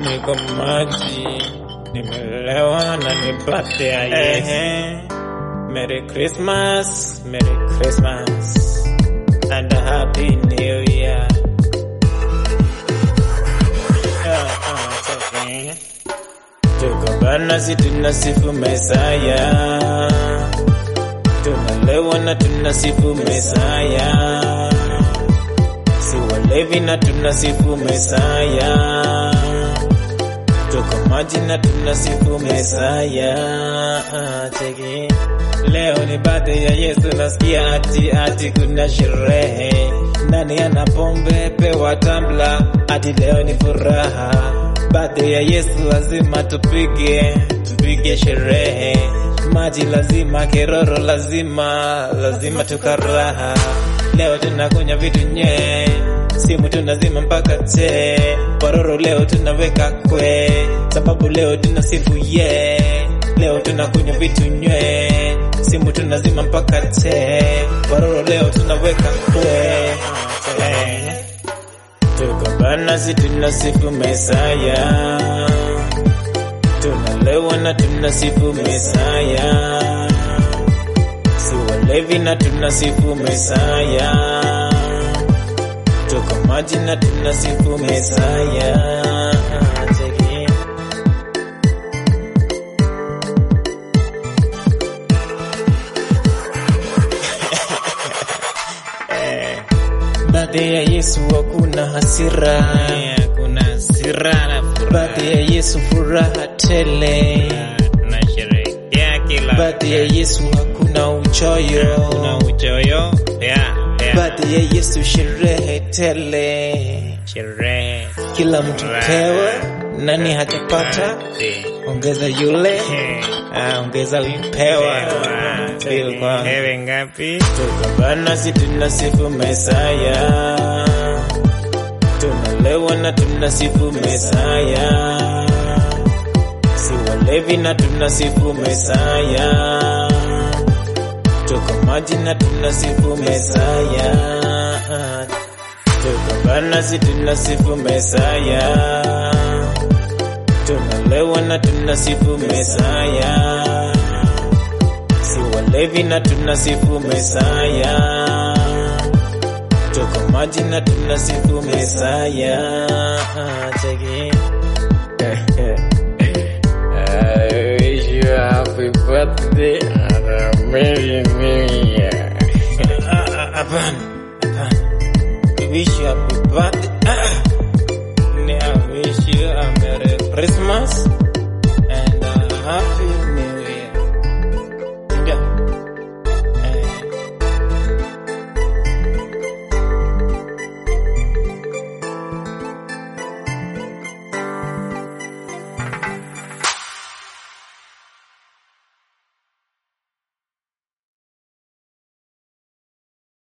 niko maji, nimelewa na ni birthday ya Yesu. Merry Christmas, Merry Christmas, and a Happy New Year. Ah, ah, it's okay. Tuko bana, si tunasifu Mesaya, tunalewa na tunasifu Mesaya, si walevi na tunasifu Mesaya, tuko maji na tunasifu Mesaya. Ah, cheki. Leo ni birthday ya Yesu, nasikia ati ati kuna sherehe. Nani ana pombe pewa tambla, ati leo ni furaha. Birthday ya Yesu lazima tupige, tupige sherehe. Maji lazima, keroro lazima, lazima tukaraha. Leo tunakunya vitu nye, simu tunazima mpaka che. Pororo leo tunaweka kwe, sababu leo tunasifu ye. Leo tunakunywa vitu nye, simu tunazima mpaka te. Pororo leo tunaweka kwe. Eh. Tuko bana, si tunasifu Mesaya, tunalewa na tunasifu Mesaya, si walevi na tunasifu Mesaya, tuko maji na tunasifu Mesaya. Cheki. Baada ya Yesu hakuna hasira, Kuna hasira na furaha. baada ya Yesu furaha tele, Tunasherehekea kila baada ya Yesu hakuna uchoyo, kuna uchoyo pia pia baada ya Yesu sherehe tele, sherehe kila mtu pewa, nani hajapata Eh, ongeza yule, eh, ah, ongeza upewa. Feel kwa- Hewe ngapi? Tuko bana, si tunasifu Mesaya, tunalewa na tunasifu Mesaya, si walevi na tunasifu Mesaya, tuko maji na tunasifu Mesaya, tuko bana, si tunasifu Mesaya, tunalewa na tunasifu Mesaya si walevi na tunasifu Mesaya, tuko maji na tunasifu Mesaya. Cheki. I wish you a happy birthday and a merry new year. Ah, ah, Hapana, hapana. We wish you happy birthday. Ah. Ni I wish you a Merry Christmas